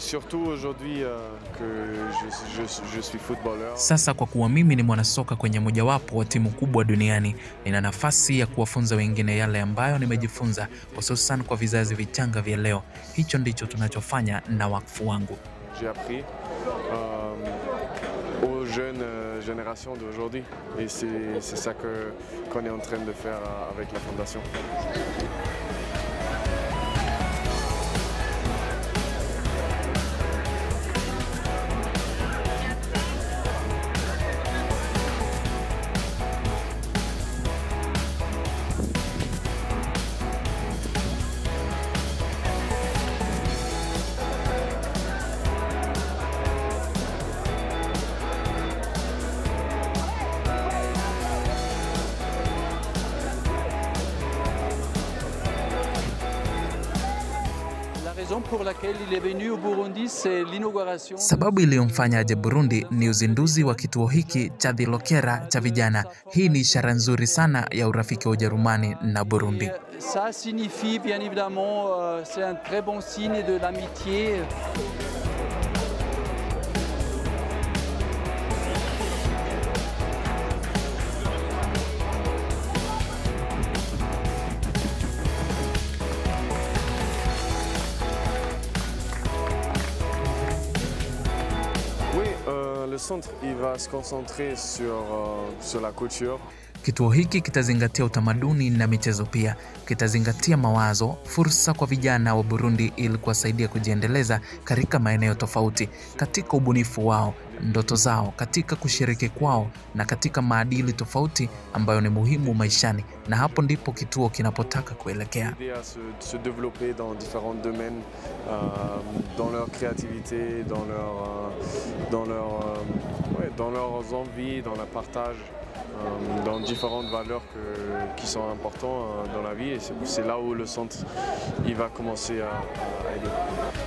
surtout aujourd'hui euh, que je, je, je suis footballeur. Sasa kwa kuwa mimi ni mwanasoka kwenye mojawapo wa timu kubwa duniani, nina nafasi ya kuwafunza wengine yale ambayo nimejifunza, hususan kwa vizazi vichanga vya leo. Hicho ndicho tunachofanya na wakfu wangu. J'ai appris euh, aux jeunes euh, générations d'aujourd'hui et c'est c'est ça que qu'on est en train de faire euh, avec la fondation. La raison pour laquelle il est venu au Burundi, c'est l'inauguration. Sababu iliyomfanya aje Burundi ni uzinduzi wa kituo hiki cha Dhilokera cha vijana. Hii ni ishara nzuri sana ya urafiki wa Ujerumani na Burundi. Ça signifie bien évidemment, euh, c'est un très bon signe de l'amitié. Oui, euh, le centre il va se concentrer sur, euh, sur la couture. Kituo hiki kitazingatia utamaduni na michezo pia. Kitazingatia mawazo, fursa kwa vijana wa Burundi ili kuwasaidia kujiendeleza katika maeneo tofauti, katika ubunifu wao, ndoto zao, katika kushiriki kwao na katika maadili tofauti ambayo ni muhimu maishani, na hapo ndipo kituo kinapotaka kuelekea. aider à se, se développer dans différents domaines, euh, dans leur créativité, dans, leur, euh, dans, leur, euh, ouais, dans leurs envies, dans le partage, euh, dans différentes valeurs que- qui sont importantes euh, dans la vie. Et c'est- c'est là où le centre il va commencer à, à aider.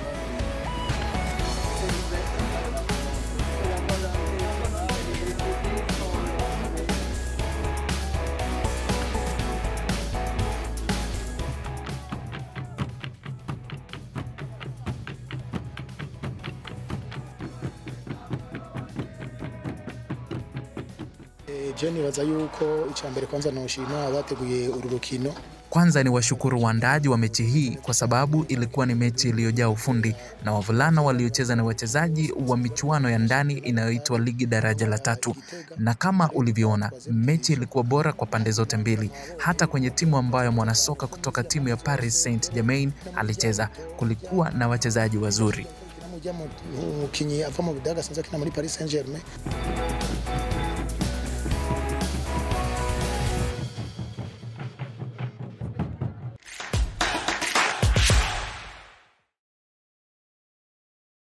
Eh, je nibaza yuko icya mbere kwanza noshima abateguye uru rukino Kwanza ni washukuru waandaaji wa mechi hii kwa sababu ilikuwa ni mechi iliyojaa ufundi na wavulana waliocheza ni wachezaji wa michuano ya ndani inayoitwa ligi daraja la tatu, na kama ulivyoona mechi ilikuwa bora kwa pande zote mbili. Hata kwenye timu ambayo mwanasoka kutoka timu ya Paris Saint-Germain alicheza, kulikuwa na wachezaji wazuri. umukinnyi ava mu Budaga asanzwe akina muri Paris Saint-Germain